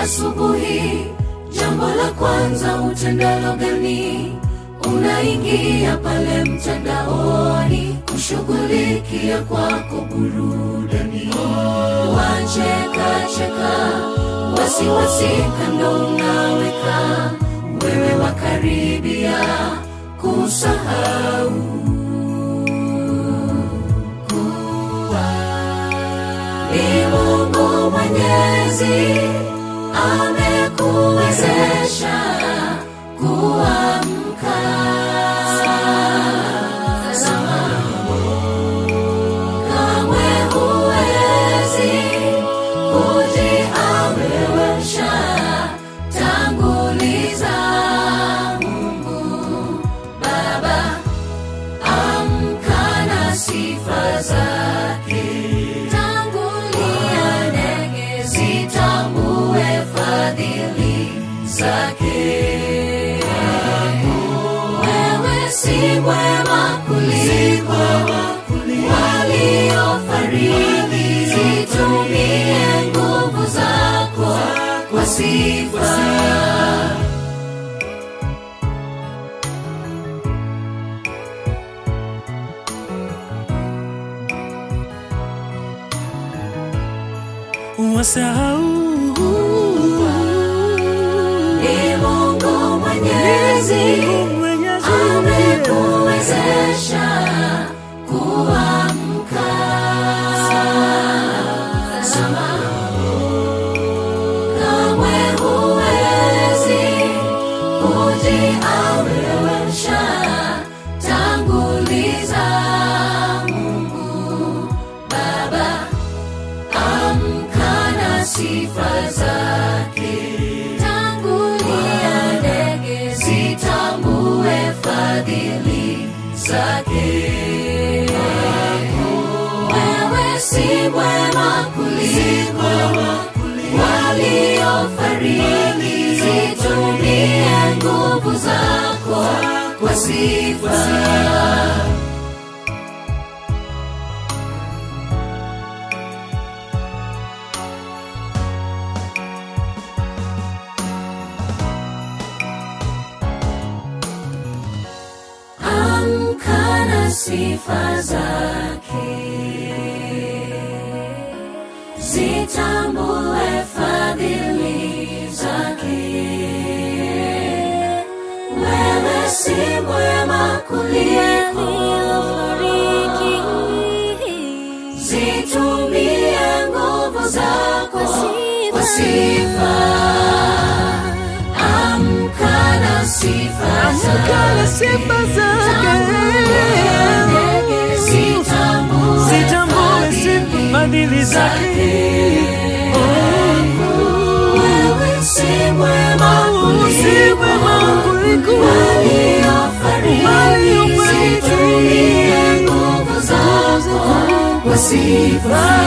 asubuhi, jambo la kwanza utendalo gani? Unaingia pale mtandaoni kushughulikia kwako burudani, wacheka cheka, wasiwasi kando unaweka, wewe wakaribia kusahau kuwa ni Mungu Mwenyezi amekuwezesha kuamka. Tazama, kamwe huwezi kujiamrisha, tanguliza Mungu Baba, amka na sifa zake tangulia ndege zitambue fadhili zake. Wewe si mwema kuliko waliofariki, zitumie nguvu zako kwa sifa. wasahau Ni Mungu Mwenyezi Mwenyezi amekuwezesha kuamka. Tazama, kamwe huwezi kujiamrisha, tanguliza Mungu Baba, amka na sifa zake, tangulia ndege zitambue fadhili zake. Wewe si mwema kuliko waliofariki, zitumie nguvu zako kwa sifa. amka na sifa zake, zitambue fadhili zake. Wewe si mwema kuliko zitumie nguvu zako kwa sifa. Amka na sifa Kala zake. sifa zake Zitambue zitambue sifa fadhili zake wewe si mwema si mwema kuliko waliofariki, waliofariki. zitumie nguvu zako kwa sifa.